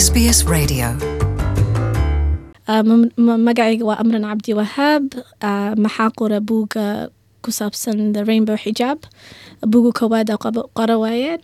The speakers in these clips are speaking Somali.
SBS Radio. magacayga waa amran cabdi wahaab maxaa qora buuga ku saabsan the rainbow xijaab buuga koowaada qora waayeen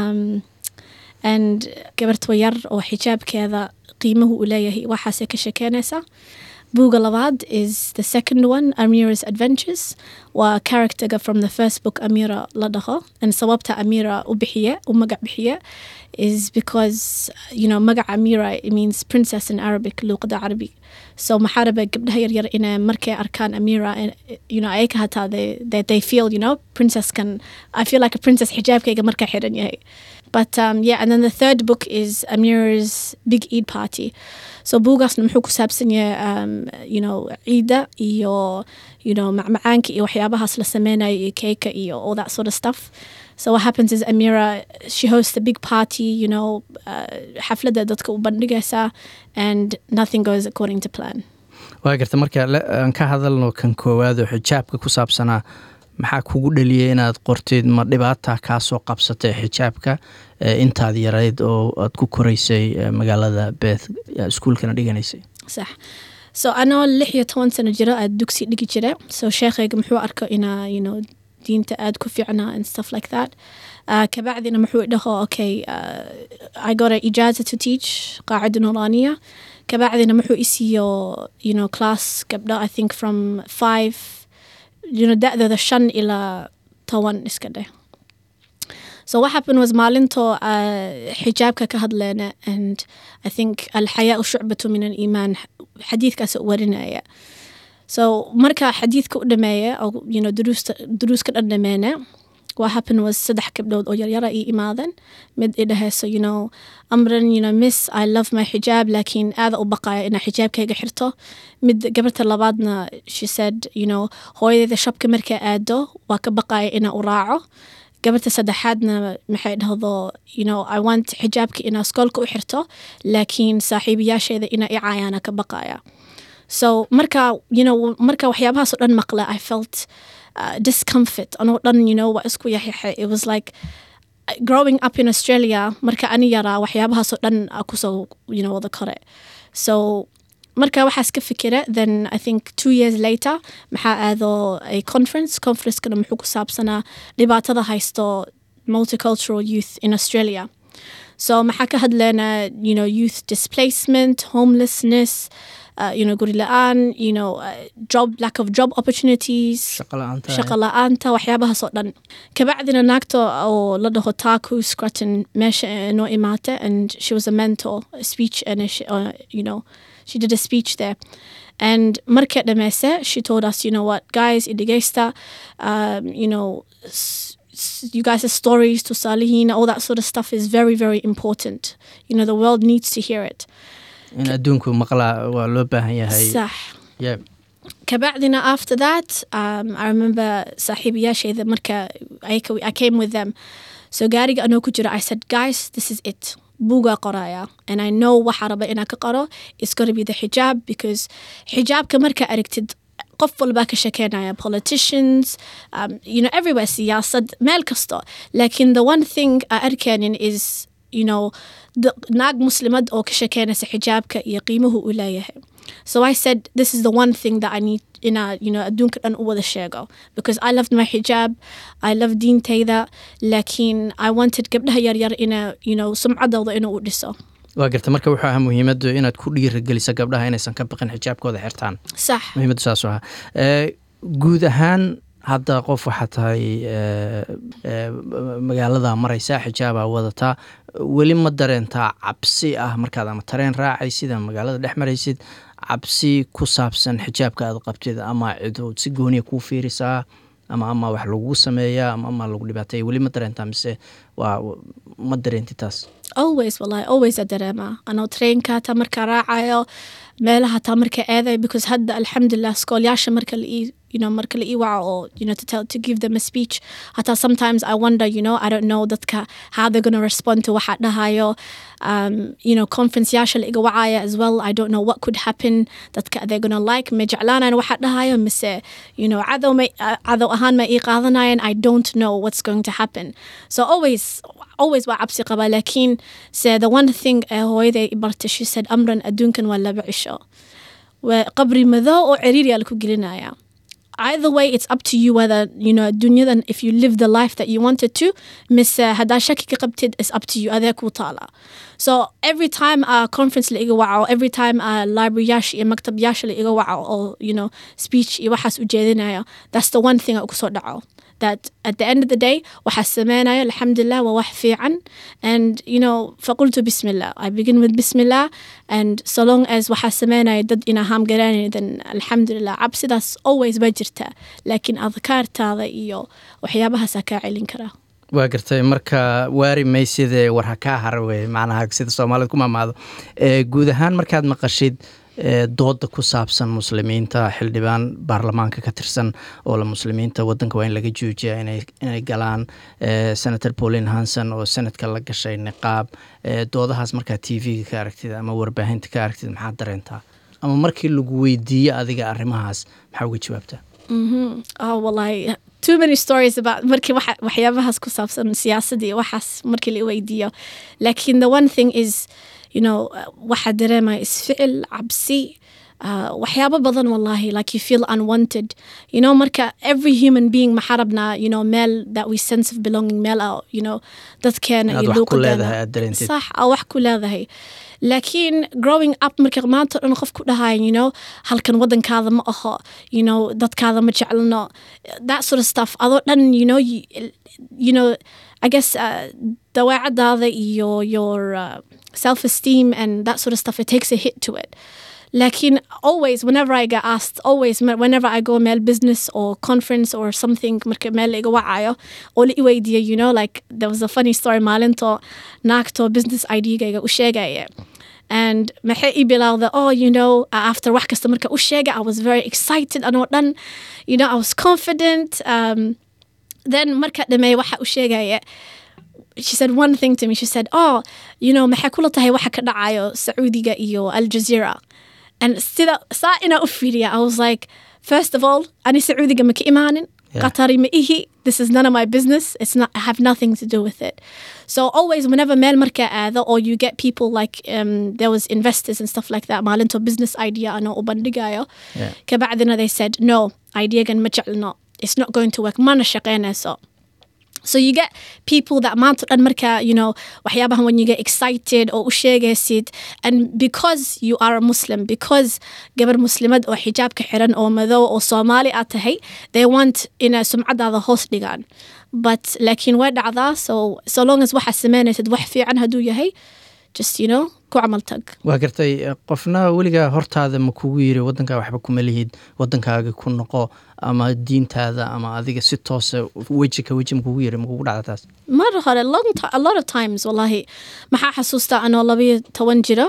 and gabartwa yar oo xijaabkeeda qiimuhu uu leeyahay waxaasay ka shekeynaysa buuga labaad is the second one amira's adventures waa characterga from the first book amira la dhaho and sababta amira u bixiye u magac bixiye is because you know magac amira it means princess in arabic luuqada carabi so maxaa raba gabdhaha yaryar inay markay arkaan amira you know ay ka hataa they, they, they feel you know princess can i feel like a princess xijaabkayga markaa xiran yahay but um, yeah and then the third book is amira's big eid party so buugaasna muxuu ku saabsan yahay um, you know ciida iyo you know macmacaanka iyo waxyaabahaas la sameynayo iyo keeka iyo all that sort of stuff so what happens is amira she hosts a big party you know uh, xafladda dadka u bandhigaysa and nothing goes according to plan waa garta marka aan ka hadalno kan koowaad oo xijaabka ku saabsanaa maxaa kugu dhaliyay inaad qortid ma dhibaata kaa soo qabsatay xijaabka intaad yarayd oo aad ku koraysay magaalada beth iskuulkana dhiganaysay sax so anoo lix iyo toban sano jiro aad dugsi dhigi jira so sheekhayga muxuu arko inaa you know diinta aad ku fiicnaa and stuff like that uh, kabacdina muxuu dhaho okay uh, i got a ijaza to teach qaacida nuraniya kabacdina muxuu isiiyo you know class gabdho i think from five you know da-dooda shan ilaa toban iska dheh so what happened was maalintoo uh, xijaabka ka hadleena and i think alxayaau shucbatu min aliimaan xadiidkaas warinaya so marka xadiidka u dhameeya oo you know duruusta duruus ka dhan dhameena what happened was saddex gabdhood oo yaryara ii imaadan mid i dhahayso you know amran you know miss i love my xijaab laakiin aada u baqaya inaa xijaabkayga xirto mid gabarta labaadna she said you know hooyadeeda shabka markaa aado waa ka baqaya inaa u raaco gabarta saddexaadna maxay dhahdo you know i want xijaabka inaa skoolka u xirto laakiin saaxiibayaasheeda inaa i caayaana ka baqaya so marka you know marka waxyaabahaasoo dhan maqla i felt uh, discomfort anoo dhan you know waa isku yaxyaxay it was like growing up in australia marka ani yaraa waxyaabahaasoo dhan kusoo you know wada kore so marka waxaas ka fikira then i think two years later maxaa aado a conference conferencekana muxuu ku saabsanaa dhibaatada haysto multicultural youth in australia so maxaa ka hadleena you know youth displacement homelessness uh, you know guri la-aan you know uh, job lack of job opportunities shaqa la-aanta waxyaabahaasoo dhan kabacdina naagta oo la dhaho taku scruton meesha noo imaata and she was a mentor a speech and a, uh, you know she did a speech there and markay dhameyse she told us you know what guys idhegeysta um, you know you guys' stories to Salihin, all that sort of stuff is very, very important. You know, the world needs to hear it. in adduunku maqlaa waa loo baahan yahay صح kabacdina after that um, I remember saaxiibayaashayda marka I came with them so gaariga anoo ku jira I said guys this is it buugaa qoraya and I know waxa raba inaa ka qoro it's gonna be the hijab because xijaabka marka aragtid qof walbaa ka shekeynaya politicians um, you know everywhere siyaasad meel kasto lakin the one thing a arkeenin is you know naag muslimad oo ka shekeynaysa xijaabka iyo qiimuhu uu leeyahay so i said this is the one thing that i need inaa you know adduunka dhan u wada sheego because i loved my hijab i love diintayda lakin i wanted gabdhaha yaryar ina you know sumcadooda inuu u dhiso waa garta marka wuxuu ahaa muhiimaddu inaad ku dhiirageliso gabdhaha inaysan ka baqin xijaabkooda xirtaan sax muhiimaddu saasuu ahaa guud ahaan hadda qof waxaa tahay magaalada maraysaa xijaabaa wadataa weli ma dareentaa cabsi ah markaad ama tareen raacaysid ama magaalada dhex maraysid cabsi ku saabsan xijaabka aad qabtid ama cidood si gooniya kuu fiirisaa ama ama wax lagu sameeyaa ama ama lagu dhibaateeya weli ma dareentaa mise waa ma dareenti taas always wallahi always a dareema anoo trainka ta markaa raacayo meelaha taa marka aaday because hadda alxamdulilah skoolyaasha marka la ii you know marka la ii waco oo you know to tell to give them a speech hataa sometimes I wonder you know I don't know dadka how they're gonna respond to waxa dhahayo um, you know conference yaasha la iga wacaya as well I don't know what could happen dadka they're gonna like ma jeclaanayan waxa dhahayo mise you know cadow ma uh, cadow ahaan ma ii qaadanayan I don't know what's going to happen so always always waa cabsi qaba laakiin se the one thing ee hooyaday i bartay she said amran adduunkan waa laba cisho waa qabri madow oo ciriiriyaa laku gelinaya either way it's up to you whether you know dunyadan if you live the life that you wanted to miss uh, hadaa shaki ka qabtid is up to you adee kuu taala so every time a conference la iga waco every time a libraryyaasha iyo maktabyaasha la iga waco oo you know speech iyo waxaas ujeedinayo that's the one thing a kusoo dhaco that at the end of the day waxaa sameynaya alxamdulilah waa wax fiican and you know faqultu bismillah i begin with bismillah and so long as waxaa sameynaya dad ina haamgaraanay then alxamdulilah cabsidaas always ba jirtaa laakiin adkaartaada iyo waxyaabahaasaa kaa celin karaa waa gartay marka waari maysidee war ha kaa hara wey macnaha sida soomaalida ku mamaado guud ahaan markaad maqashid dooda ku saabsan muslimiinta xildhibaan baarlamaanka ka tirsan oo la muslimiinta wadanka waa in laga joojiya inay galaan senator pauline hanson oo senadka la gashay niqaab doodahaas markaa t v-ga ka aragtid ama warbaahinta ka aragtid maxaad dareentaa ama markii lagu weydiiyo adiga arrimahaas maxaa uga jawaabtaa oh wallahi too many stories about markii waxyaabahaas ku saabsan siyaasadda iyo waxaas markii la weydiiyo laakiin the one thing is you know waxaa dareemaya isficil cabsi uh, waxyaabo badan wallahi like you feel unwanted you know marka every human being maxaa rabnaa you know meel that we sense of belonging meel ah you know dadkeena iyo luuqadeena sax aa wax ku leedahay laakiin growing up marka maanta dhan qof ku dhahayan you know halkan wadankaada ma aho you know dadkaada ma jeclano that sort of stuff adoo dhan you know you, you know I guess uh, dawaacadaada iyo your uh, self-esteem and that sort of stuff it takes a hit to it Lakin always, whenever I get asked, always, whenever I go mail business or conference or something, marka meel iga wacayo, oo la iweydiiyo, you know, like there was a funny story maalinto naagto business ID-gayga u sheegaya. And maxay i bilowda, oh, you know, after wax kasta marka u sheega, I was very excited anoo dhan, you know, I was confident. Um, then marka dhamay waxa u sheegaya, she said one thing to me. She said, "Oh, you know, maxay kula tahay waxa ka dhacayo Saudiga iyo Al Jazeera." And sida saa ina u fiiriya, I was like, first of all, ani Saudiga ma ka imaanin. Qatari ma ihi. This is none of my business. It's not. I have nothing to do with it. So always, whenever meel marka aada, or you get people like um, there was investors and stuff like that. Maalinto business idea ano ubandigayo. Yeah. Kabacdina they said no idea gan ma jeclno. It's not going to work. Mana shaqeynayso. So you get people that maanta dhan marka, you know, waxyaabahan when you get excited oo u sheegaysid and because you are a Muslim, because gabar muslimad oo xijaabka xiran oo madow oo Soomaali aad tahay, they want ina sumcadaada hoos dhigaan. But laakiin way dhacdaa, so so long as waxa sameynaysid wax fiican hadduu yahay, just you know, ku camal tag. waa gartay qofna weligaa hortaada ma kugu yiri wadankaa waxba kuma lihid wadankaaga ku noqo ama diintaada ama adiga si toose weji ka weji ma kugu yiri ma kugu dhacda taas mar hore long ti- a lot of times wallahi maxaa xasuustaa anoo labayo toban jiro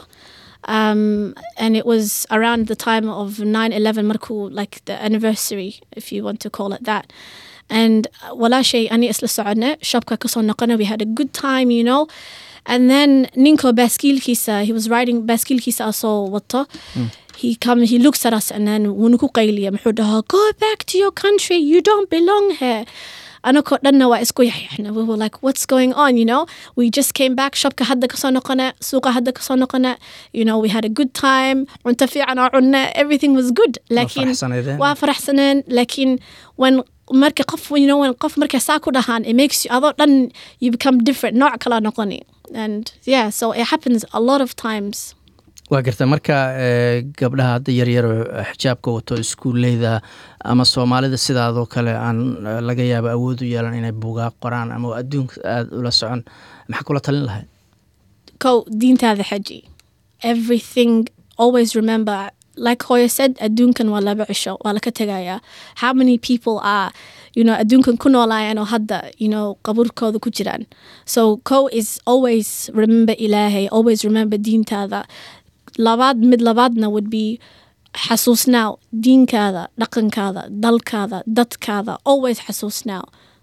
um, and it was around the time of 9-11 markuu like the anniversary if you want to call it that and uh, walaashay ani isla socone shopka kasoo noqona we had a good time you know and then ninko baaskiilkiisa he was riding baaskiilkiisa asoo wato he come he looks at us and then wuu ku qayliya muxuu dhahaa go back to your country you don't belong here anakoo dhanna waa isku yaxyaxna we were like what's going on you know we just came back shopka hadda kasoo noqona suuqa hadda kasoo noqona you know we had a good time cunto fiican oo cunna everything was good lakin faraxsanaydeen? waa faraxsaneen lakin when marka qof you know when qof marka saa ku dhahaan it makes you adoo dhan you become different nooc kala noqoni and yeah so it happens a lot of times waa garta marka eh, gabdhaha hadda yaryaro xijaabka wato iskuuleyda ama soomaalida sidaadoo kale aan eh, laga yaabo awood u yeelan inay buugaa qoraan ama adduunka aada ula socon maxaa kula talin lahayd go diintaada xaji everything always remember like Hoya said adduunkan waa laba cisho waa laka tegayaa how many people are you know adduunkan ku noolaayeen oo hadda you know qaburkooda ku jiraan so co is always remember ilaahay always remember diintaada labaad mid labaadna would be xasuusnaaw diinkaada dhaqankaada dalkaada dadkaada always xasuusnaaw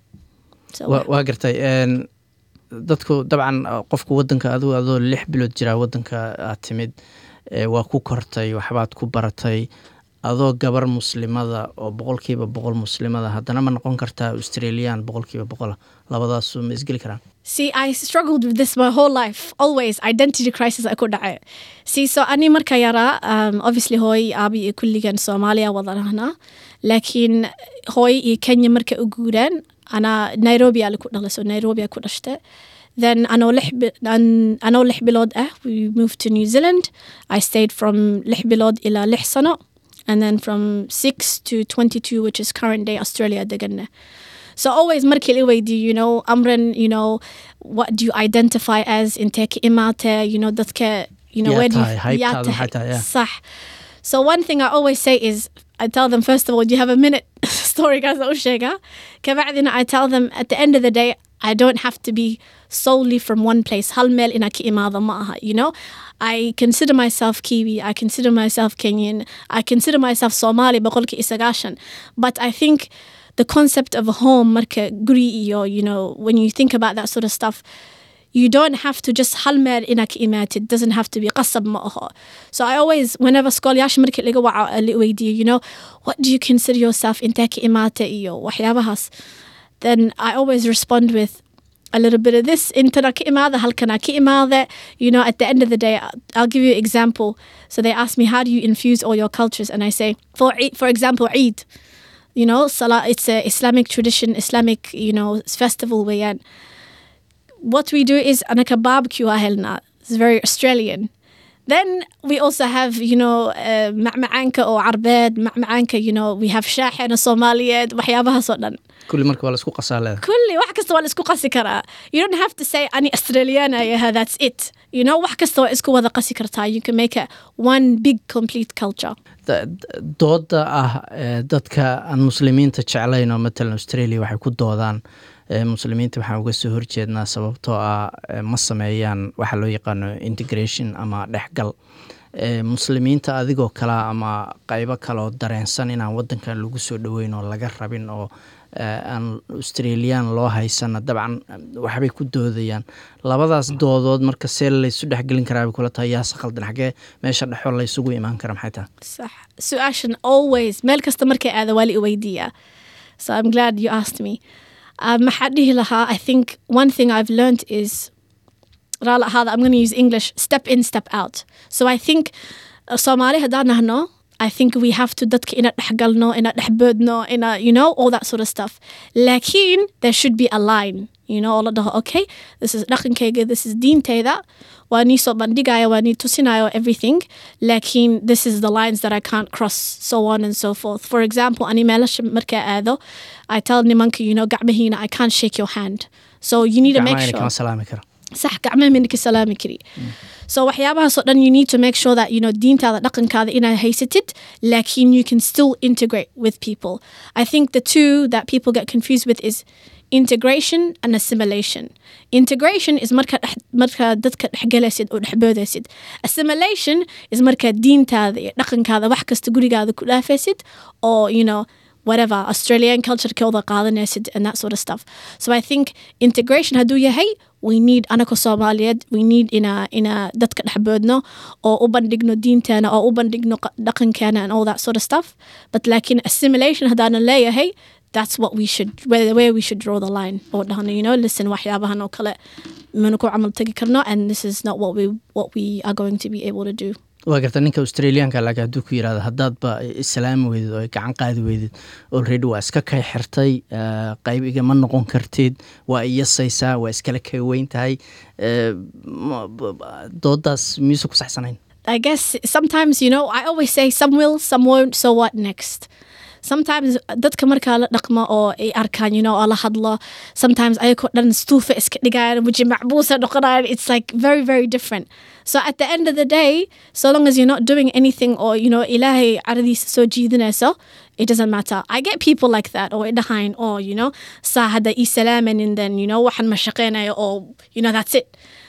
So, wa waa gartay een, dadku dabcan qofku wadanka adigu adoo lix bilood jiraa wadanka aad timid ee, waa ku kortay waxbaad ku baratay adoo gabar muslimada oo boqolkiiba boqol muslimada haddana ma noqon kartaa australian boqolkiiba boqola labadaasu ma isgeli karaan See, I struggled with this my whole life. Always identity crisis ay ku dhacay. See, so ani marka yara, um, obviously hooy aabi iyo kulligan Soomaaliya wada nahnaa. Laakiin hooy iyo Kenya marka u guureen, ana Nairobi ala ku dhalay, so Nairobi ku dhashtay. Then anoo lix, bi- an- anoo lix bilood ah, we moved to New Zealand. I stayed from lix bilood ila lix sano. And then from 6 to 22, which is current day Australia deganna. So always markii la weydiiyo, you know, amran, you know, what do you identify as intee ka imaatee, you know, dadka, you know, Yaa where do you... tahay, yaa haybtaada maxay tahay, yeah. صح. So one thing I always say is, I tell them, first of all, do you have a minute? Story guys u sheega. Kabacdina I tell them, at the end of the day, I don't have to be solely from one place. Hal meel ina ka imaada ma aha, you know? I consider myself Kiwi. I consider myself Kenyan. I consider myself Somali boqolki isagashan. But I think the concept of home, marka guri iyo, you know, when you think about that sort of stuff, you don't have to just hal meel ina ka imaatid. It doesn't have to be qasab ma aha. So I always, whenever skolayaasha marka laga waca la weydiiyo, you know, what do you consider yourself intee ka imaate iyo waxyaabahaas? Then I always respond with, a little bit of this intana ka imaada halkana ka imaada you know at the end of the day I'll- I'll give you an example so they ask me how do you infuse all your cultures and I say for Eid- for example Eid you know Salah it's a Islamic tradition Islamic you know festival weeyaan what we do is anaka barbecue ahelna it's very Australian then we also have you know uh, macmacaanka oo carbeed macmacaanka you know we have shaaxena Soomaaliyeed waxyaabahaas oo dhan kulli marka waa laisku qasaa leeda كل wax kasta waa la isku qasi karaa you don't have to say ani australiana yaha that's it you know wax kasta waa isku wada qasi kartaa you can make a one big complete culture Da- da- dooda ah ee, dadka aan muslimiinta jeclayn oo matalan australia waxay ku doodaan ee, muslimiinta waxaan uga soo horjeednaa sababtoo ah ee, ma sameeyaan waxa loo yaqaano integration ama dhexgal Ee, muslimiinta adigoo kale ama qeybo kale oo dareensan inaan wadankan lagu soo dhoweyn oo laga rabin oo ee, aan australian loo haysana dabcan waxbay ku doodayaan labadaas doodood marka see laysu dhexgelin karaa bay kula tahay yaase khaldan xagee meesha dhexo laysugu imaan kara maxay tahay صح سؤاشن always meel kasta markay aada waa la i weydiiyaa so I'm glad you asked me um, maxaa dhihi lahaa I think one thing I've learned is raala ahaada I'm going to use English step in step out so I think uh, Soomaali haddaan nahno I think we have to dadka ina dhexgalno ina dhexboodno ina you know all that sort of stuff laakiin there should be a line you know oo la dhaho okay this is dhaqankayga this is diintayda waa nii soo bandhigaya waa nii tusinayo everything laakiin this is the lines that I can't cross so on and so forth for example ani meelasha markaa aado I tell nimanka you know gacmahiina I can't shake your hand so you need to make gacmaha sure kama salaami karo صح gacmaha mina ka salaami kari so waxyaabahaas oo dhan you need to make sure that you know diintaada dhaqankaada inaad haysatid laakiin you can still integrate with people I think the two that people get confused with is integration and assimilation integration is marka dhex marka dadka dhexgalaysid oo dhexboodaysid assimilation is marka diintaada iyo dhaqankaada wax kasta gurigaada ku dhaafaysid oo you know whatever Australian culture kooda qaadanaysid and that sort of stuff so I think integration hadduu yahay we need anaka Soomaaliyeed we need ina ina dadka dhexboodno oo u bandhigno diinteena oo u bandhigno qa- dhaqankeena and all that sort of stuff but laakiin assimilation haddaanan leeyahay that's what we should where, where we should draw the line oo dhahno you know listen waxyaabahan oo kale mana ku camal tagi karno and this is not what we what we are going to be able to do waa garta ninka australianka laakiin hadduu ku yirahdo haddaadba islaami weydid oo gacan qaadi weydid already waa iska kay xirtay eh, qayb igama noqon kartid waa iyasaysaa waa iskala kay weyn tahay eh, ma- b- b- doodaas miyuusa ku saxsanayn I guess sometimes, you know, I always say some will, some won't, so what next? Sometimes dadka markaa la dhaqmo oo ay arkaan, you know, oo la hadlo, sometimes ayakoo dhan stuufa iska dhigayaan, waji macbuusa noqonayaan, it's like very, very different. So at the end of the day, so long as you're not doing anything or, you know, ilaahay caradiisa soo jiidanayso, it doesn't matter. I get people like that, or dhahayn, or, you know, saa hadda ii salaaman, and then, you know, waxan ma shaqeynayo, or, you know, that's it.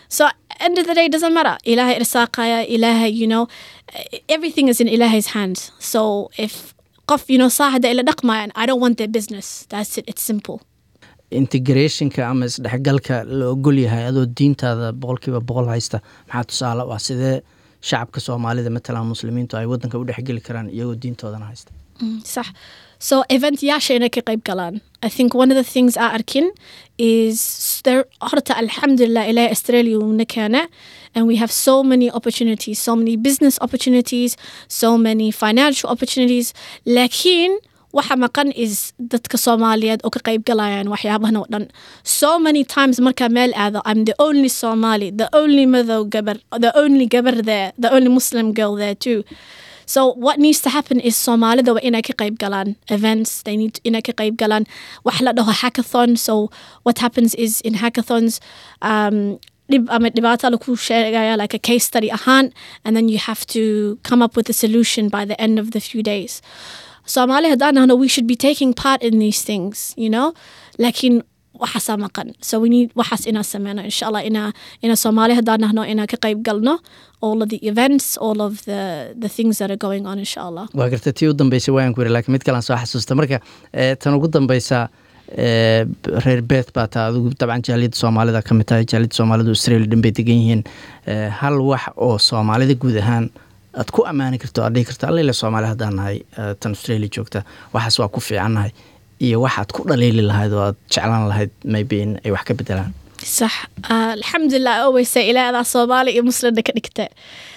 So end of the day doesn't matter. Ilahay irsaaqaya, ilahay, you know, everything is in ilahay's hands. So if qof, you know, saahada ila dhaqmayan, I don't want their business. That's it. It's simple. integrationka ama isdhexgalka la ogol yahay adoo diintaada boqolkiiba boqol haysta maxaa tusaale u ah sidee shacabka soomaalida matalan muslimiintu ay wadanka u dhexgeli karaan iyagoo diintoodana haysta صح so event yaasha inay ka qayb galaan I think one of the things aan arkin is there horta alxamdulillah ilaahay Australia uuna keena and we have so many opportunities so many business opportunities so many financial opportunities laakiin waxa maqan is dadka soomaaliyeed oo ka qayb galayaan waxyaabahan oo dhan so many times markaa meel aado I'm the only Somali the only madow gabar the only gabar there the only Muslim girl there too So what needs to happen is Somalida waa inay ka qayb galaan events they need inay ka qayb galaan wax la dhaho hackathon so what happens is in hackathons um, dhib ama dhibaato lagu sheegaya like a case study ahaan and then you have to come up with a solution by the end of the few days Somali haddaan nahno we should be taking part in these things you know laakiin waxaasaa maqan so we need waxaas inaan sameyno insha allah inaa ina soomaali haddaan nahno inaan ka qayb galno all of the events all of the the things that are going on insha allah waa garta tii u dambeysay waan ku yiri laakiin mid kalaan soo xasuusta marka eh, tan ugu dambeysa eh, reer beet baa taa adigu dabcan jaaliyadda soomaalida ka mid tahay jaaliyadda soomaalidu australia dhan bay degan yihiin Eh, hal wax oo soomaalida guud ahaan aad ku ammaani karto aad dhihi karto allele soomaali haddaan nahay eh, tan australia joogta waxaas waa ku fiicannahay iyo waxaad ku dhaliili lahayd oo aad jeclaan lahayd maybe in ay wax ka bedelaan صح آه الحمد لله always say ilaa adaa soomaali iyo muslimna ka dhigta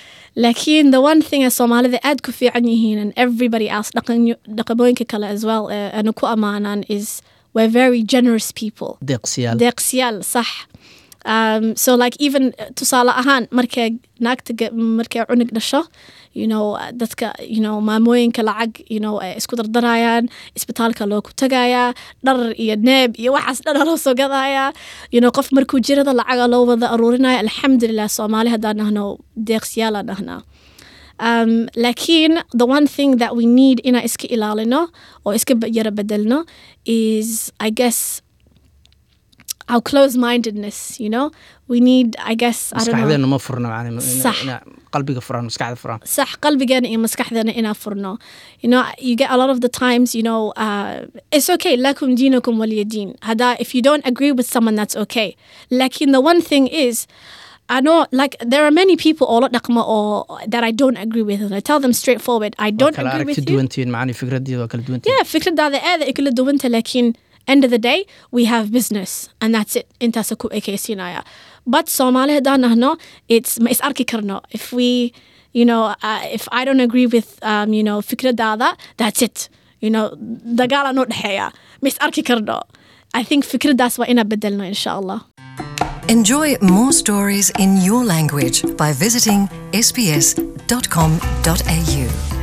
laakiin the one thing ee soomaalida aad ku fiican yihiin and everybody else dhaqan- dhaqamooyinka kale as well ee ana ku ammaanaan is we're very generous people deeqsiyaal deeqsiyaal sax um, so like even uh, tusaale ahaan markay naagta ga- markay cunug dhasho you know uh, dadka you know maamooyinka lacag you know ay isku dardarayaan isbitaalka loogu tagayaa dhar iyo neeb iyo waxaas dhana loo soo gadayaa you know qof markuu jirada lacaga loo wada aruurinaya alxamdulilah soomaali haddaan nahno deeqsiyaalaan nahnaa Um, laakiin the one thing that we need inaan iska ilaalino oo iska ba- yara bedelno is I guess our close-mindedness you know we need I guess I don't know maskaxdeenu ma furna macni ina- Sax. ina qalbiga furan maskaxda furan صح قلبنا iyo maskaxdana inaa furno you know you get a lot of the times you know uh, it's okay lakum dinukum waliya din hada if you don't agree with someone that's okay لكن the one thing is I know like there are many people all dhaqma or that I don't agree with and I tell them straightforward I Waa don't kala agree aragti with you duwantihiin macni fikradiida waa kala duwantihiin yeah fikradaada aad ay kala duwanta laakiin end of the day we have business and that's it intaasa ku ekaysiinaya but soomaali haddaan nahno it's ma is arki karno if we you know uh, if I don't agree with um, you know fikradaada that's it you know dagaala noo dhexeeya ma is arki karno I think fikradaas waa inaa bedelno insha allah Enjoy more stories in your language by visiting sbs.com.au.